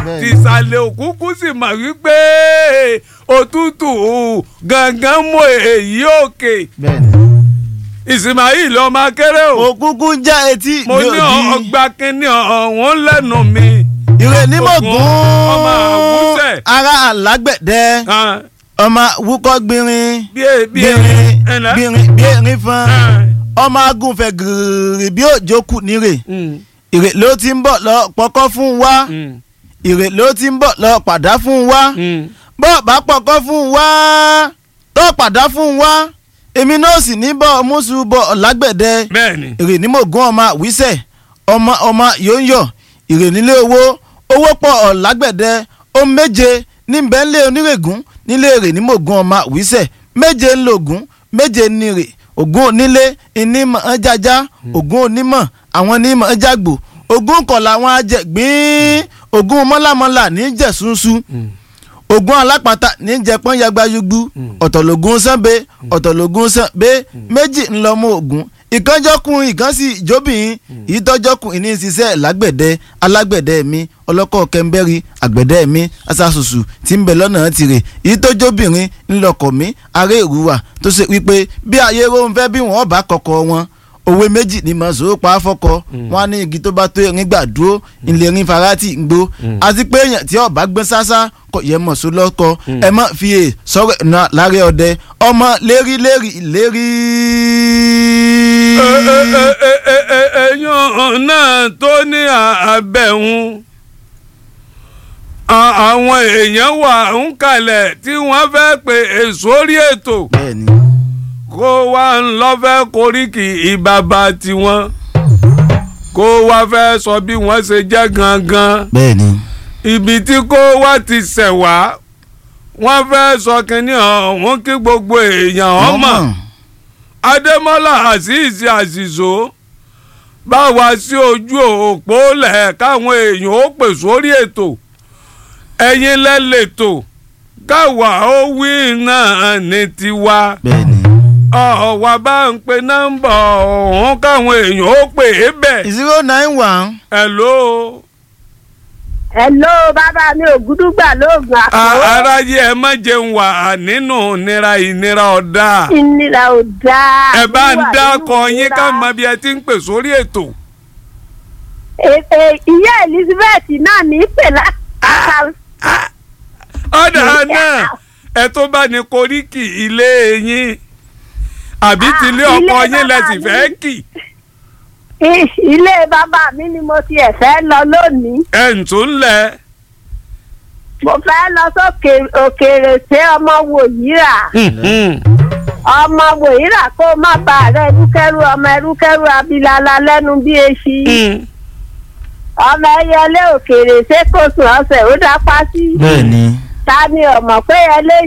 Bẹ́ẹ̀ni. tìsàlẹ̀ òkúkú sì mọ̀ wípé òtútù gangan mú èyí òkè bẹ́ẹ̀ni. Ismail ọmọ akéré o òkúkú ń já etí mo ní ọgbà kínní ọ̀hún lẹ́nu mi ìrè ní mọ̀gún ọmọ àwùsẹ̀. ara àlágbẹ̀dẹ Ah, ọmọ wúkọ́ gbìnrin bí e- bí erin gbìnrin ẹ̀nà. gbìnrin bí erin fan Ah, ọmọ agúnfẹ̀ gírì bí òjò kù nírè mm, ìrè ló ti ń bọ̀ lọ pọkọ́ fún wa mm, ìrè ló ti ń bọ̀ lọ pàdá fún wa mm. bọ́ bá pọkọ́ fún wa tó pàdá fún wa èmi náà sì ní bọ́ mùsùn bọ̀ lágbẹ̀dẹ bẹ́ẹ̀ni ìrè ní mògùn ọmọ àwísẹ̀ ọmọ ọmọ yóńyọ̀ ìrè nílé owó owó pọ̀ ọ̀làgbẹ̀dẹ ó méje níbẹ̀ ńlẹ̀ onírègùn nílé èrè ní mògùn ọmọ àwísẹ̀ méje ńlọgùn méje nírè ògùn onílé ìnímọ̀ ẹjájá ògùn onímọ̀ àwọn onímọ̀ ẹjágbò ògùn kọ̀ọ̀lá àwọn ajẹ̀gbín ògùn mọ́lámọ́lá ní jẹ̀súnsú ogun alápàtà ní jẹpọn yagbayugbu ọ̀tọ̀lógún sànbẹ ọ̀tọ̀lógún sànbẹ méjì ńlọmọ ogun ìkànjọkùn ìkànsì ìjóbìnrin ìtọ́jọkùn ìní ṣiṣẹ́ lágbẹ̀dẹ alágbẹ̀dẹ mi ọlọ́kọ̀ kẹ́ńbẹ́rì àgbẹ̀dẹ mi asásùsù tí ń bẹ lọ́nà tirẹ̀ ìtọ́jọbìnrin ńlọkọ̀ mi aré ìrúwà tó ṣe wípé bí ayé rohun fẹ́ bí wọ́n bá kọ̀kọ̀ wọn òwe méjì ni mọ̀ sóò pa á fọ́kọ wọn á ní igi tó bá tó erin gbà dúró ilé erin farati ń gbó àti pé èèyàn tí ọba gbé sásá kò yẹ mọ̀ só lọ́kọ ẹ mọ̀ fi è sọ̀rọ̀ náà láre ọdẹ ọmọ lérí lérí lérí. èèyàn náà tó ní àbẹ̀hún àwọn èèyàn wà ń kalẹ̀ tí wọ́n fẹ́ pe èso orí ètò bẹ́ẹ̀ni kó wá ń lọ fẹ́ koríki ìbàbà tiwọn kó wá fẹ́ sọ bí wọ́n ṣe jẹ́ gangan bẹ́ẹ̀ni ibi tí kó wá ti ṣẹ̀ wá wọ́n fẹ́ sọ kínní ọ̀hún kí gbogbo èèyàn ọmọ adémọ́lá azeez azizo bá wa sí ojú òpó lẹ̀ káwọn èèyàn ó pè sórí ètò ẹ̀yin lẹ́lẹ̀tò káwa ó wí náà ní tiwa bẹ́ẹ̀ni. ọ̀wá bá ń pe nọ́mbà ọ̀hún káwọn èèyàn ó pè é bẹ̀. zero nine one hello Hello bàbá mi ògúdúgbà lóògùn a- àpò. aráyé ẹ má jẹun wà nínú ìnira ìnira ọ̀dà ìnira ò dáa. ẹ bá ń Wíwà dákọ nínú yín ìnira. ká mọ bí ẹ ti ń pè sórí ètò. E- e- ìyá Elizabeth náà ní í pè láti. ọ̀dà náà ẹ tó bá ní koríki ilé yín àbí Ah, tilé ilé ọkọ yín lẹ bàbá sì mi. fẹ́ kì ilé bàbá mi ni mo tiẹ̀ fẹ́ lọ lónìí. ẹ̀ ń tún lẹ̀. mo fẹ́ lọ sókè òkèèrè sí ọmọ wòyíra. ọmọ wòyíra kó má bà rẹ ẹrúkẹ́rú ọmọ ẹrúkẹ́rú abilala lẹ́nu bí eṣi. ọmọ ẹyẹlé òkèèrè ṣé kò sùn ọ̀sẹ̀ ó dápá sí. bẹ́ẹ̀ni. ta ni ọmọ pé ẹlé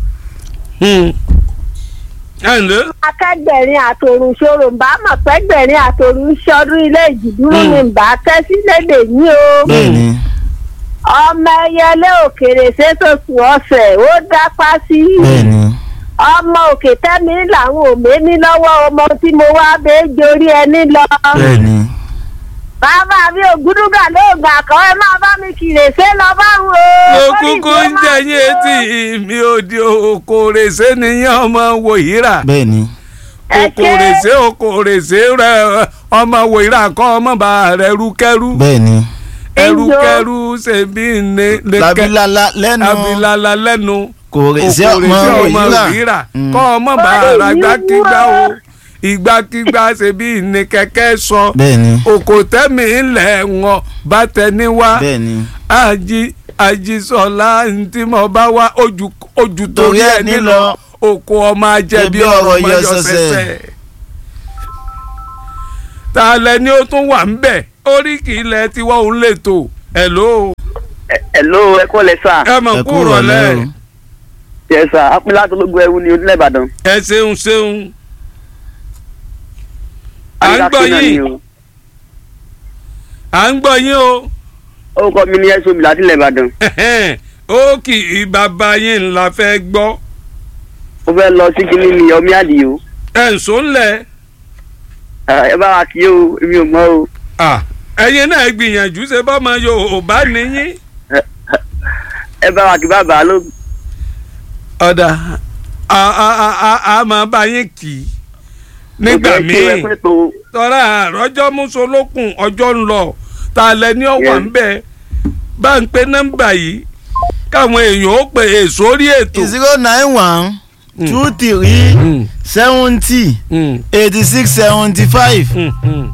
ẹ ǹlẹ́ akẹgbẹ̀rin àtòrùn ṣòro ń bá mọ̀ pẹ́gbẹ̀rin àtòrùn ṣọdún ilé ìjìdúró ni ń bá kẹ́ sílédè yín o. bẹ́ẹ̀ni. ọmọ ẹyẹlé òkèèrè ṣètòsù ọ̀sẹ̀ ó dápá sí. bẹ́ẹ̀ni. ọmọ òkè tẹ́mi làwọn òmé ní lọ́wọ́ ọmọ tí mo wá bẹ́ẹ̀ jorí ẹni lọ. bẹ́ẹ̀ni. bàbá mi ògúdúgà lóògùn àkọ́ ẹ máa bá mi kìrè ṣé lọ bá ń wo. mo kúkú ń jẹ yín etí mi ò di okòrèsé nìyẹn ọmọ wòyíra bẹ́ẹ̀ni. Ẹ ṣé. okòrèsé okòrèsé rẹ ọmọ wòyíra kọ́ ọmọ bá rẹ rúkẹ́rú bẹ́ẹ̀ni. ẹrúkẹ́rú ṣèbí ní labilala lẹ́nu abilala lẹ́nu kò rè sí ọmọ okòrèsé ọmọ òyìnbá. wòyíra Mm. kọ́ ọmọ bá Báyìí ra ni gbákígbá o wúwo. ìgbàkígbà ṣèbí ní kẹ̀kẹ́ sọ bẹ́ẹ̀ni. òkòtẹ́mi ńlẹ̀ wọn bá tẹni wá bẹ́ẹ̀ni. ají ajísọlá ntí mo bá wá ojú ojú torí ẹ nílọ oko ọmọ ajẹbi Ẹbí ọ̀rọ̀ ọ̀rọ̀ ọmọ yọ yọ sẹsẹ. sẹsẹ. ta lẹ ni ó tún wà ń bẹ̀ oríkì ilẹ̀ tiwa òun lè tò hello Hello, ẹ kọ́ lẹ sà. ẹ mọ̀ ẹ kú kúrò rọ̀lẹ́ lẹ́ o. Yẹ sà, apilá tó lógún ẹrú ni onílẹ̀ Ìbàdàn. ẹ ṣeun ṣeun à ń gbọ́ Adélápé náà ni yín o. à ń gbọ́ yín o Orúkọ mi ni ẹ̀sùn mi láti ilẹ̀ Ìbàdàn. ó kì í bàbá yín ńlá fẹ́ gbọ́ Mo fẹ́ lọ sí kíní ni ọmí àdìo. ẹ̀ ń sọ ńlẹ̀ Ẹ bá wa kí o, èmi ò mọ̀ o. ẹ̀yin náà gbìyànjú ṣe bọ́mọ Yorùbá nìyí. Ẹ- ẹ bá wa kí bàbá ló. ọ̀dà a a a a a máa bá yín kì í nígbà Ẹ míì pé tó tọ́ra àrọ́jọ́ mùsùlùkùn ọjọ́ ń lọ tá a lẹ ní ọ̀wà Yes. ń bẹ̀ bá ń pe nọ́mbà yìí káwọn èèyàn ó pè é sórí ètò. zero nine one two three Mm, seventy mm, eighty six seventy five. mm, mm.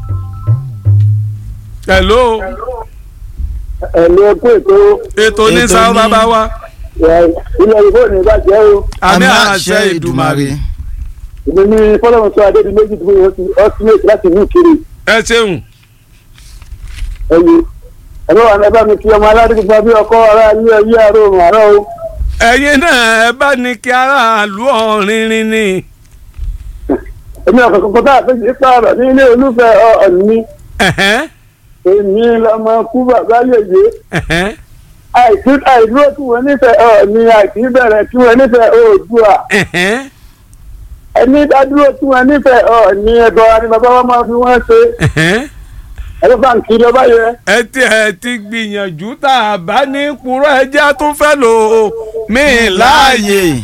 hello ẹ̀lú ẹkú ètò ètò ní Ètò sáwọ́ ní- bàbá wa ilẹ̀ ìbò ní ìbàjẹ́ o àmì àṣẹ ìdùmarè èmi ní fọlọ́run sọ adé di méjì tó yẹ ọ́símẹ́tì láti ìlú kiri ẹ ṣeun ẹ̀yìn ẹ̀rọ wà ní ẹ bá mi fi ọmọ aládùúgbò bí ọkọ ara ilé ẹyẹ àárọ̀ òrùn àárọ̀ o ẹ̀yin náà ẹ bá ní kí aráàlú ọ̀rìnrìn ni èmi ọ̀kọ̀ kọ̀kọ́ tá a fẹ́ ṣe pààrọ̀ ní ilé olúfẹ́ ọ̀ọ̀ni ẹ̀hẹ́n, èmi lọmọ kú bàbá yèyé ẹ̀hẹ́n, àìsí àìdúró tí wọ́n nífẹ̀ẹ́ ọ̀ọ̀ni àìsí bẹ̀rẹ̀ tí wọ́n nífẹ̀ẹ́ oòdùà ẹ̀hẹ́n, ẹni dádúró tí wọ́n nífẹ̀ẹ́ ọ̀ọ̀ni ẹ̀bọ̀ ni bàbá wa máa fi wọ́n ṣe ẹ̀hẹ́n. ẹ̀rọ báńkì lọ́ba yẹ. ẹ ti ẹ ti gbìyànjú tá a bá ní kúrò ẹjẹ́ tó fẹ́ lò ó mí láàyè. láàyè.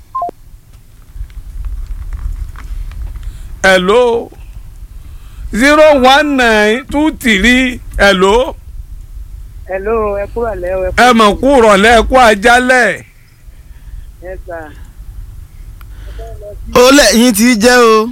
hello zero one nine two three hello hello ẹ kúrò lẹ́ o ẹ ẹ mọ̀ kú rọ̀lẹ́ kú ajálẹ̀ ẹ sà ó lẹ́yìn tí jẹ́ o.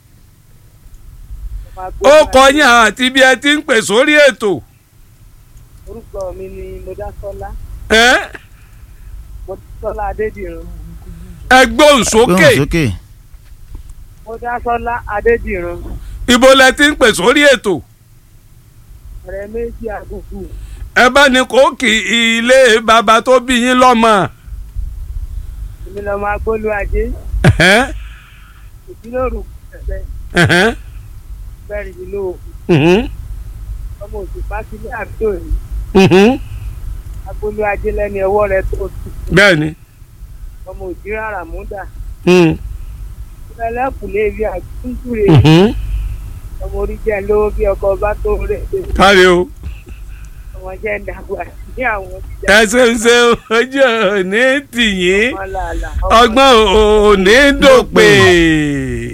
ó kọyìn àti bí ẹ ti ń pè sórí ètò orúkọ mi ni mọdásọlá ẹ mọdásọlá adédìrún ẹ gbóhùn sókè gbóhùn sókè. mọdásọlá adédìrún ibo lẹ ti ń pè sórí ètò ọ̀rẹ́ méjì àgùkù ẹ bá ní kó kì í ilé bàbá tó bí yín lọ́mọ èmi lọmọ agbólú ajé ẹ̀hẹ́n, ìdílóòrù ẹgbẹ ẹ̀hẹ́n, bẹrìndínlógún mhm, ọmọ òsì pásílẹ àbídò yìí mhm. agbólú ajé lẹni ọwọ́ rẹ̀ tó tù bẹ́ẹ̀ni ọmọ òjì rárá múdà mhm, ẹlẹkùnlé ibi àtúntúre mhm. ọmọ orí jẹ lówó bí ọkọ bá tó rẹ kárí o. ọmọ jẹ ń dàgbà ní àwọn ẹ ṣeun ṣeun ojú òní tìyín ọmọ làlà ọgbọ́n òní dòpè.